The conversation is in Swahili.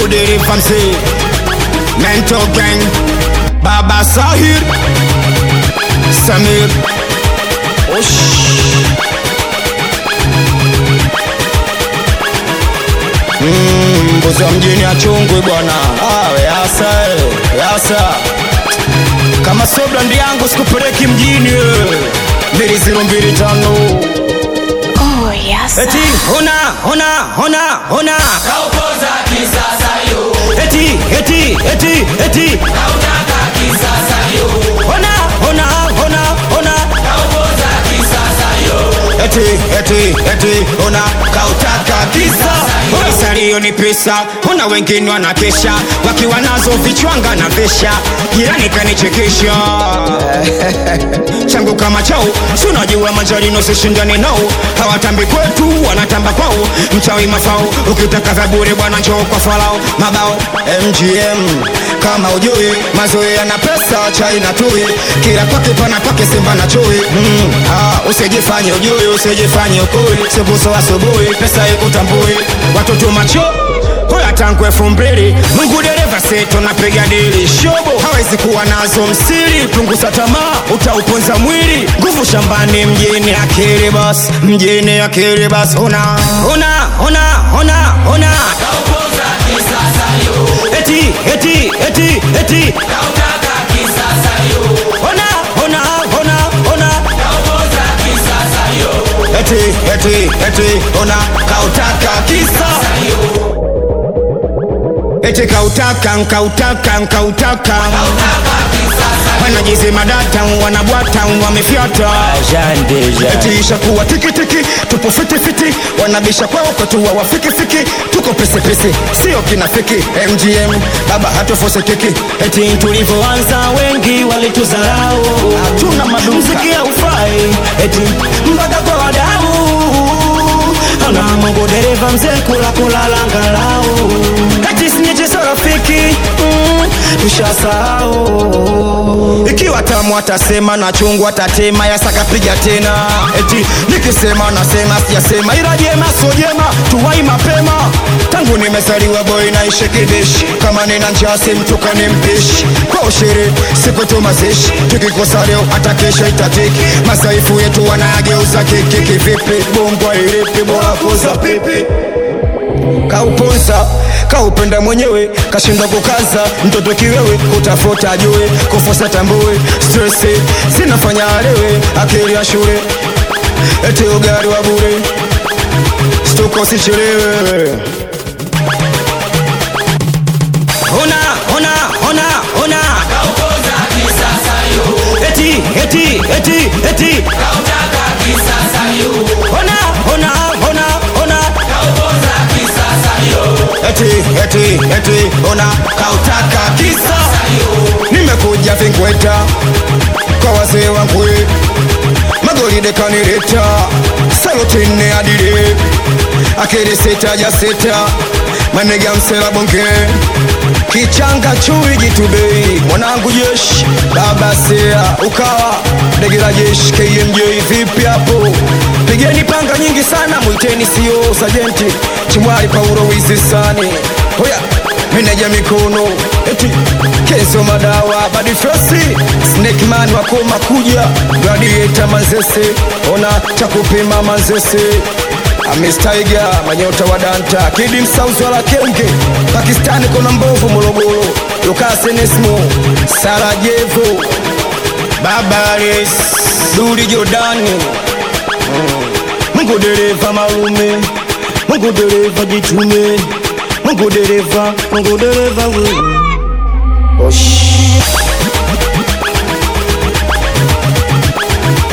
Mungu dereva mzee Mental Gang Baba Sahir Samir Osh Mm, mbuzi wa mjini achungwi bwana ah, yasa eh, yasa kama so brandi yangu sikupeleki mjini eh. mbili ziro mbili tano Oh, yes. eti hona hona hona hona Kaupoza kisasa yo, eti eti eti eti kautaka kisasa yo, hona hona hona hona kaupoza kisasa yo, eti eti eti hona kautaka kisa salio ni pesa hona wengine wanakesha wakiwa nazo vichwanga na vesha jirani kanichekesha changu kama chao si unajua manjarino sishindani nao hawatambi kwetu wanatamba kwao mchawi mafao ukitaka vya bure bwana njoo kwa falao mabao mgm kama ujui mazoea na pesa chai na tui kila kwake pana kwake simba na chui mm, ah, usijifanye ujui usijifanye ukui sibuso asubuhi pesa ikutambui watoto macho Hoya tangu elfu mbili Mungu dereva seto napiga dili shobo hawezi kuwa nazo msiri punguza tamaa utauponza mwili nguvu shambani mjini akili bas mjini akili bas ona ona ona ona ona kaupoza kisasa yo, eti eti eti eti kautaka kisasa yo, ona ona ona ona kaupoza kisasa yo, eti eti eti ona kautaka kisa eti kautaka nkautaka nkautaka kautaka kisasa wanajizima data wanabwata wamefyata eti ishakuwa tikitiki tupo fitifiti wanabisha kwao kwetu wawafikifiki tuko pesepese sio kinafiki mgm baba hatofosekiki eti tulivyoanza wengi walituzarau hatuna madumziki ufai eti mpaka kwa wadau ana mungu dereva mzee kula kulala ngalau eti sinyechezo rafiki mm, tushasahau ikiwa tamu atasema na chungu atatema yasakapiga tena eti nikisema nasema sijasema ila jema so jema tuwai mapema tangu nimezaliwa boy naishi kibishi kama nina njaa simtukani mpishi kwa ushiri siku tu mazishi tukikosa leo hata kesho itatiki masaifu yetu wanayageuza kiki kivipi bongwa ilipi bora poza pipi kauponza kaupenda mwenyewe kashinda kukaza mtoto kiwewe kutafuta ajue kufosa tambue stresi zinafanya alewe akili ya shule eti ugari wa bure stuko sichelewe ona ona ona ona kaupoza kisasa yo, eti eti eti eti kautaka kisasa yo, ona ona ona ona kaupoza kisasa yo, eti eti eti ona kautaka kisa nimekuja vingweta kwa wazee wangu magoli dekanileta salotine adile akili sita ja sita manega msela bonge kichanga chui jitubei mwanangu jeshi baba sea ukawa ndege la jeshi kmj vipi hapo pigeni panga nyingi sana mwiteni sio sajenti chimwali paulo wizisani hoya meneja mikono eti keso madawa badifrosi snekman wakoma kuja gladieta manzese ona cha kupima manzese amestaiga manyota wa danta kidi msauzi wala kenge pakistani kuna mbovu morogoro lukasenesmo sarajevo babares duri jordani mungu dereva malume mungu dereva jitume mungu dereva mungu dereva we. Osh.